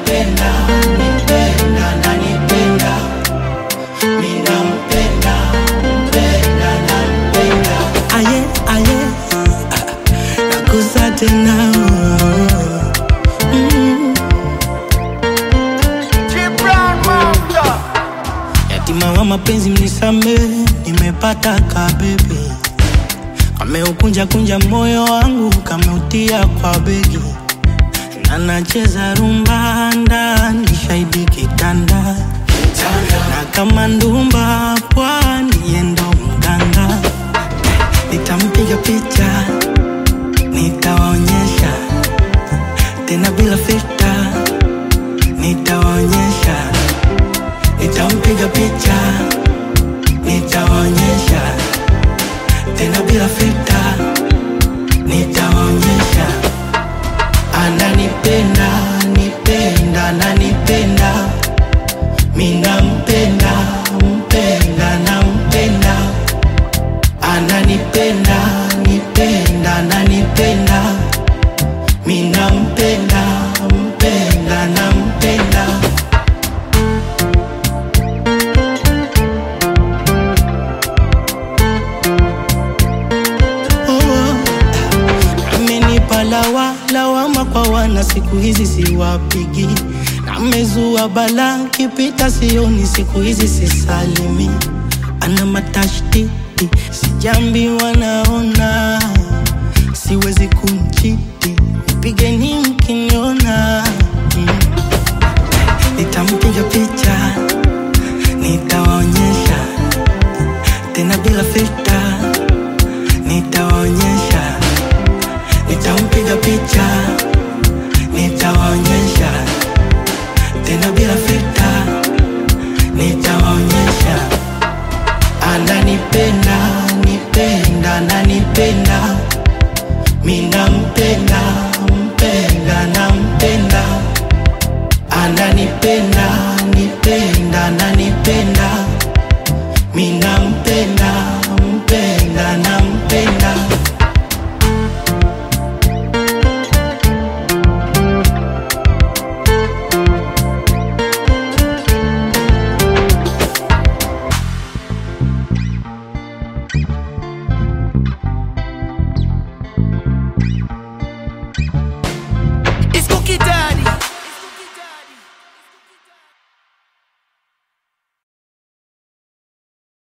ananipenda, nipenda, ananipenda. Mimi nampenda, mpenda, nampenda. Aye, aye, nakusa tena. Mm. Yatima wa mapenzi mnisamehe, nimepata kabebe kameukunja kunja moyo wangu kameutia kwa begi na nacheza rumba ndani shahidi kitanda na kama ndumba pwani yendo mganga nitampiga picha nitawaonyesha tena bila filta nitawaonyesha nitampiga picha nitawaonyesha tena bila filta nitawaonyesha ananipenda nipenda ananipenda minampenda mpenda nampenda ananipenda nipenda ananipenda minampenda mpenda nampenda oh. Amenipa lawa lawama kwa wana siku hizi siwapigi, namezua bala kipita sioni siku hizi sisalimi, ana matashtiti sijambi wanaona siwezi kumchiti, pigeni